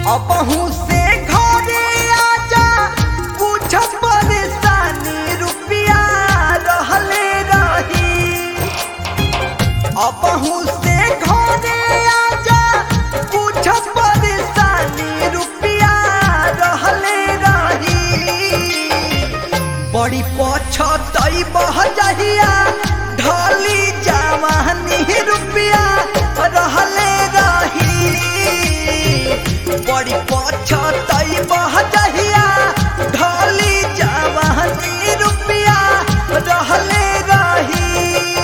अबहू से घरे आजा कुछ परेशानी रुपिया रहले रही अबहू से घरे आजा कुछ परेशानी रुपिया रहले रही बड़ी पछतई बह जहिया ढली जवानी रुपिया रहले रही बड़ी पछतई बह जहिया ढली जवानी रुपिया रहले रही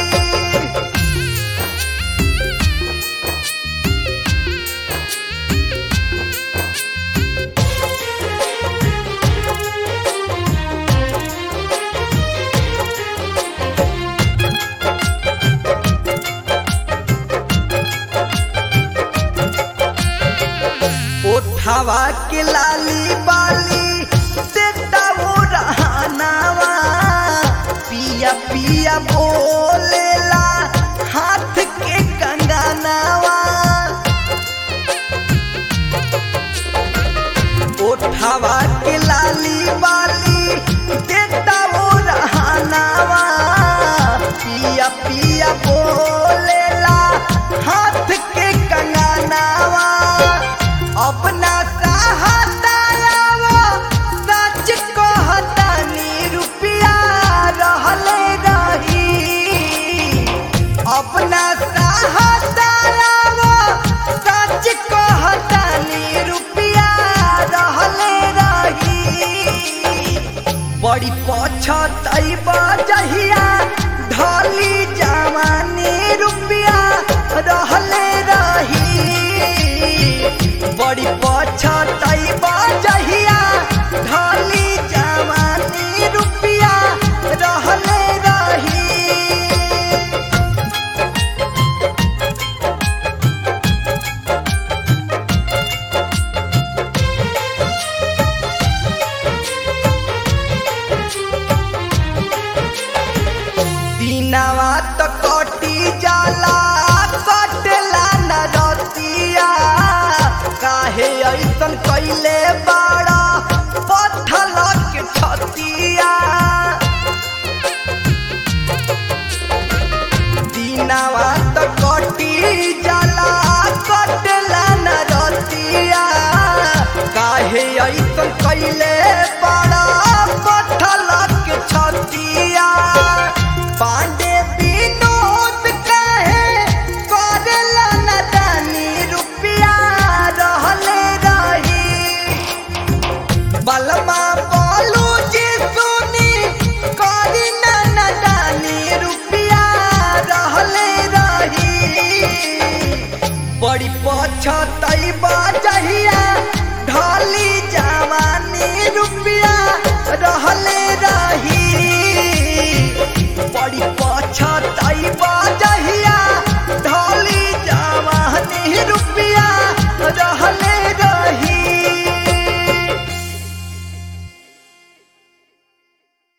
ओठावा के लाली बाली देता वो रहनावा पिया पिया बोलेला हाथ के कंगनावा ओठावा के लाली बाली देता वो रहनावा पिया पिया बोलेला हाथ के कंगनावा अपना सहातावा सच कहतानी रुपिया रहले रही अपना सहातावा सच कहतानी रुपिया रहले रही बड़ी पछतई बजहिया ढली जवानी रुपिया रहले रही बड़ी पछतई बजहिया ढली जवानी रुपिया रहले रही दिनवा त कटी जाला कटला न रतिया काहे ऐसन कैले बा